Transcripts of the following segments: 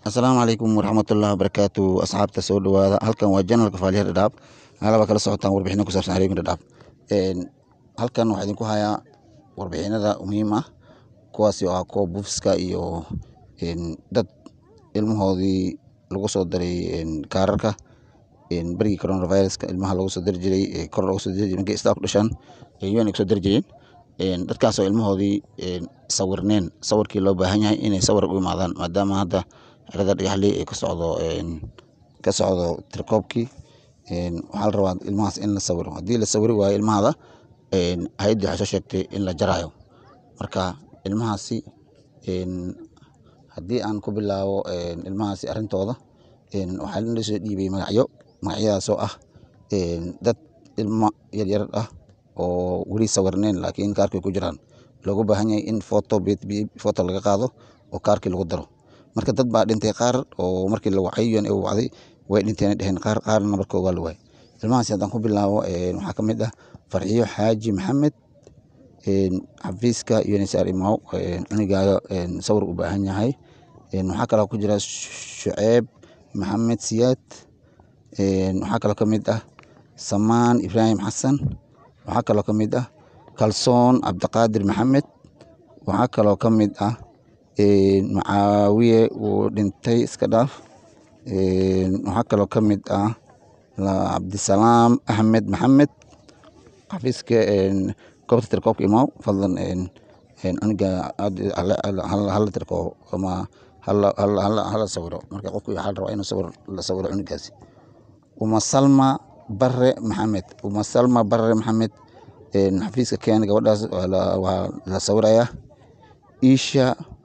asalaamu calaykum waraxmatullahi wabarakaatu asxaabta soo dhawaada halkan waa janalka faaliya dhadhaab halaba kala socotaan warbixino ku saabsan xariirin dhadhaab halkan waxaa idinku hayaa warbixinada muhiim ah kuwaasi oo ah kuwa buufiska iyo dad ilmahoodii lagu soo daray kaararka berigii coronaviruska ilmaha lagu soo dari jiray kor loogu soo dari jiray markay istaa ku dhashaan un ay kusoo dari jireen dadkaasoo ilmahoodii sawirneen sawirkii loo baahan yahay inay sawir u imaadaan maadaama hadda xerada dhagaxley ay ka socdo ka socdo tirkoobkii waxaa la rabaa ilmahaas in la sawiro haddii la sawiri waayo ilmahada hay-addi waxay soo sheegtay in la jaraayo marka ilmahaasi haddii aan ku bilaabo ilmahaasi arrintooda waxaa la soo dhiibay magacyo magacyadaasoo ah dad ilmo yaryar ah oo weli sawirneen laakiin kaarkii ku jiraan loogu baahan yahay in foto foto laga qaado oo kaarkii lagu daro marka dad baa dhintay qaar oo markii la wacay un wacday way dhinteen dheheen qaar qaarna marka waa la waayay ilmahaasi haddaan ku bilaabo waxaa ka mid ah farxiyo xaaji maxamed xafiiska unsr imaw cunigaaga sawir u baahan yahay waxaa kaloo ku jira shuceeb maxamed siyaad waxaa kaloo ka mid ah samaan ibraahim xasan waxaa kaloo ka mid ah kalsoon cabdiqaadir maxamed waxaa kaloo ka mid ah macaawiye wuu dhintay iska dhaaf waxaa kaloo ka mid ah cabdisalaam axmed maxamed xafiiska goobta tirkoobka imaaw fadlan cuniga hala tirkoobo ama hala sawiro marka qofku waxaa la rabaa inuu sawir la sawiro cunigaasi uma salma bare maxamed uma salma bare maxamed xafiiska keena gabadhaas waa la sawirayaa isha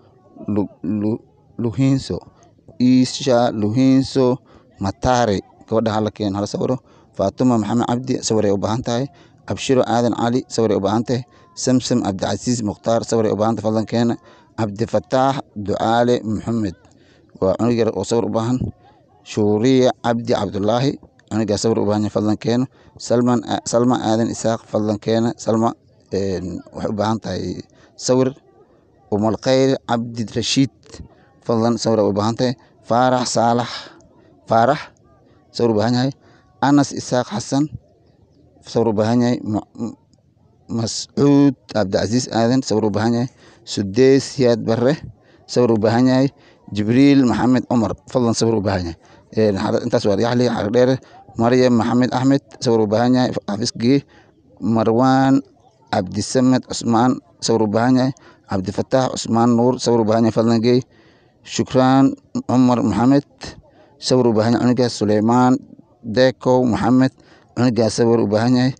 luhinso isha luhinso matare gabadha hala keen hala sawiro faatuma maxamed cabdi sawiray u baahan tahay abshiro aadan cali sawiray u baahan tahay samsam cabdicasiis mukhtaar sawiray u baahan tahay fadlan keena cabdifataax ducaale maxamed waa cunug yar oo sawir u baahan shuuriya cabdi cabdulaahi cunigaa sawir u baahan yahay fadlan keena salman salma aadan isaaq fadlan keena salma waxay u baahan tahay sawir umalkhayr cabdi rashiid fadlan sawir u baahan tahay faarax saalax faarax sawir u baahan yahay anas isaaq xasan sawir u baahan yahay mascuud cabdicasiis aadan sawir u baahan yahay sudeys siyaad bare sawir u baahan yahay jibriil maxamed cumar fadlan sawir u baahan yahay intaas waa yaxli xarig dheere maryam maxamed axmed sawir u baahan yahay xafiiskii marwaan cabdisamed cusmaan sawir u baahan yahay cabdifataax cusmaan nuur sawir u baahan yahay fadlan geey shukraan cumar maxamed sawir u baahan yahay cunigaas suleymaan dekow maxamed cunigaas sawir u baahan yahay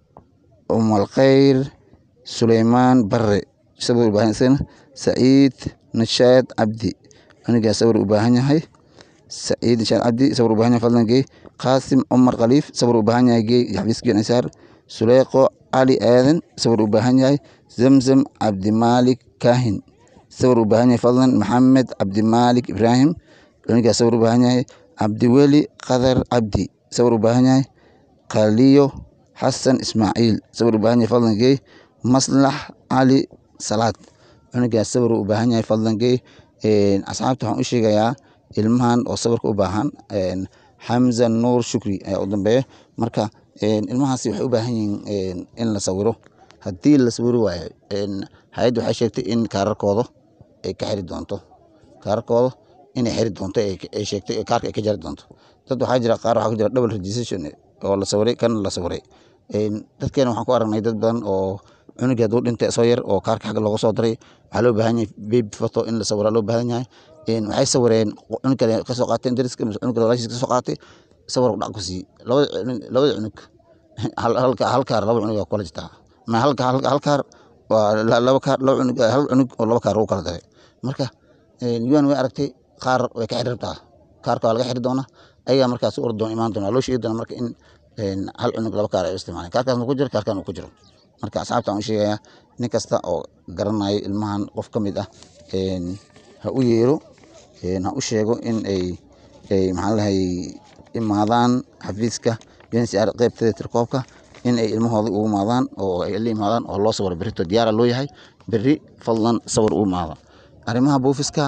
umalkhayr suleymaan bare sawir u baahan yahay saciid nashaad cabdi cunigaas sawir u baahan yahay saciid nashaad cabdi sawir u baahan yahay fadlan geey qaasim cumar khaliif sawir u baahan yahay geey xafiiskii nisaar suleyqo cali aadan sawir u baahan yahay zamzam cabdimaalik kaahin sawir u baahan yahay fadlan maxamed cabdimaalik ibraahim cunigaas sawir u baahan yahay cabdiweli qadar cabdi sawir u baahan yahay khaliyo xasan ismaaciil sawir u baahan yahay fadlan geey maslax cali salaad cunigaas sawir u baahan yahay fadlan geey asxaabta waxaan u sheegayaa ilmahan oo sawirka u baahan xamza nuur shukri ayaa u dambeeya marka ilmahaasi waxay u baahan yihiin in la sawiro haddii la sawiri waayo hay-adda waxay sheegtay in kaararkooda ay ka xiri doonto kaararkooda inay xiri doonto ay sheegtay kaarka ay ka jari doonto dad waxaa jira qaar waxaa ku jira double registration oo la sawiray kan la sawiray dadkeena waxaan ku aragnay dad badan oo cunugii hadduu dhintay soo yar oo kaarka xagga looga soo daray waxaa loo baahan yahay baby photo in la sawira loo baahan yahay waxay sawireen cunug kale ka soo qaateen dariska cunug kale walaashiis ka soo qaatay sawir dhac ku siiyey labada cunug labada cunug halka hal kaar laba cunug waa kula jirtaa ma halka hal kaar waa laba kaar laba cunug hal cunug oo laba kaar lagu kala daray marka yuan way aragtay qaar way ka xiri rabtaa kaarka waa laga xiri doonaa ayagaa markaas u ordoon imaan doona loo sheegi doona marka in hal cunug laba kaar ay u isticmaaleen kaarkaas ku jiro kaarkan uu ku jiro marka asxaabta aan u sheegayaa nin kasta oo garanayo ilmahan qof ka mid ah ha u yeero ha u sheego in ay ay maxaa lahay imaadaan xafiiska uncr qeybteeda tirkoobka in ay ilmahooda ugu imaadaan oo ay la imaadaan oo loo sawiro berrito diyaara loo yahay berri fadlan sawir u imaada arrimaha buufiska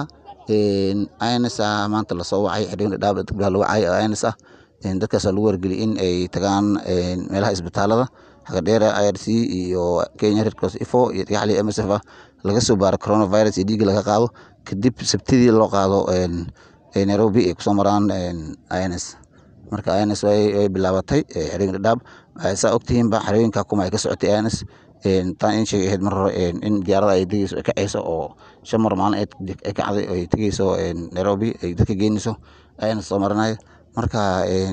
ins maanta lasoo wacay xerooyin dhadhaab gabdhaha la wacay oo ins ah dadkaasaa lagu wargeliyay in ay tagaan meelaha isbitaalada xagadheera irc iyo kenya red cross ifo iyo dhagaxley msf ah laga soo baaro coronavirus iyo dhiigga laga qaado kadib sabtidii loo qaado nairobi ay kusoo maraan ins marka ins way bilaabatay xerooyin dhadhaab saa ogtihiinba xerooyinka kuma ay ka socotay ins taan in sheegay ahayd mar hore in diyaarada ay degeyso ay kacayso oo shan mar maalin ay kacday ay tegeyso nairobi ay dadka geynayso ins soo maranayo marka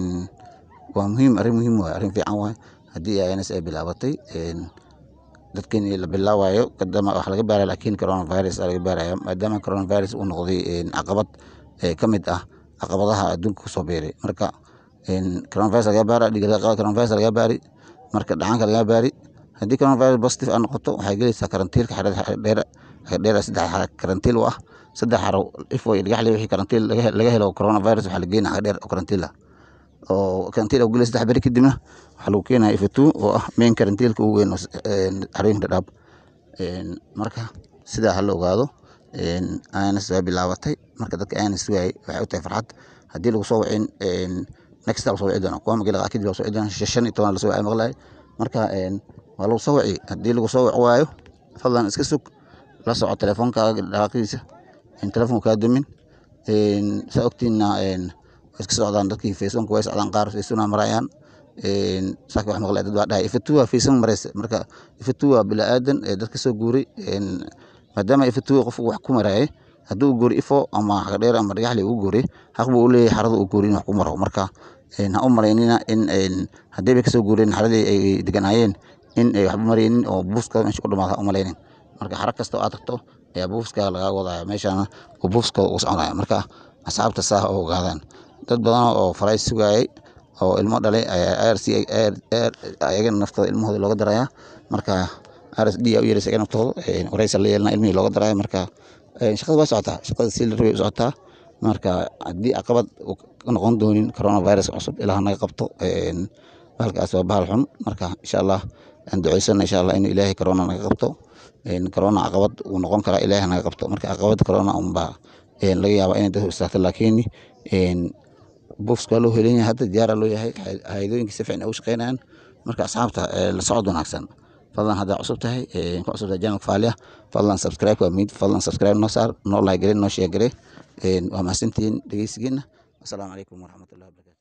waa muhiim arrin muhiim waay arrin fiican waay haddii ins ay bilaabatay dadkan la bilaawayo kadama wax laga baaraya laakiin coronavirus laga baaraya maadaama coronavirus uu noqday caqabad ka mid ah caqabadaha adduunka kusoo beeray marka coronavirus laga baara dhiig laga qaado coronavirus laga baari marka dhacaanka laga baari haddii coronavirus positive aa noqoto waxay gelaysaa karantiilka xeradheer xeradheer saddex karantiil u ah saddex xaro ifo iyo dhagaxley wixii karantiil laga helo coronavirus waxaa la geynaa xeradheer oo karantiil ah oo karantiil oo gelay saddex beri kadibna waxaa lagu keenaya ifatu oo ah main karantiilka ugu weyn xarooyinka dhadhaab marka sidaa ha la ogaado ins waa bilaabatay marka dadka ins waayey waxay u tahay farxad haddii lagu soo wacin next lagu soo wici doona kuwa magi lagaa kadib lagu soo wici doona shan iyo toban lasoo wacay maqlaay marka waa lagu soo wici haddii lagu soo wici waayo fadlan iska sug la soco telefoonkaaga dhaqaaqidiisa telefoonka kaa dumin saa ogtiinna way iska socdaan dadkii facebooka way socdaan qaar facebookna marayaan saaka wax maqlay dad baa dhahay ifatu waa facebook maraysa marka ifatu waa bilaadan ee dadka soo guuray maadaama ifatu qofku wax ku marayay hadduu guuri ifo ama xagadheer ama dhagaxley uu guuri xaq buu u leeyahay xarada uu guuri in wax ku maro marka ha u malaynina in haddii bay kasoo guureen xaradii ay deganaayeen in ay waxba maraynin oo buuska meesha ku dhamaada ha u malaynin marka xara kasta oo aad tagto ayaa buuska lagaa wadaya meeshana oo buuska uu soconaya marka asxaabta saa oo ogaadaan dad badan oo faray sugaayay oo ilmo dhalay rc ayagana naftooda ilmahooda looga daraya marka rsd u yeeraysa ayaga naftooda waraysa la yeelana ilmihii looga daraya marka shaqada waa socotaa shaqada si la rabay u socotaa marka haddii caqabad noqon doonin coronavirus cusub ilaah naga qabto bahalkaas waa bahal xun marka insha allah aan duceysana insha allah inuu ilaahay corona naga qabto corona caqabad uu noqon karaa ilaahay naga qabto marka caqabada corona unbaa laga yaaba inay dadku istaagto laakiin buufska waa loo helan yahay hadda diyaara loo yahay hayadooyinka si fiican ay u shaqeynayaan marka asxaabta la socod wanaagsan fadlan haddaa cusub tahay ku cusub tahay janalka faaliya fadlan subscribe waa mid fadlan subscribe noo saar noo like gare noo share gare waa mahadsantihiin dhegeysigiina wasalaamu calaykum waraxmatullahi wabarakatu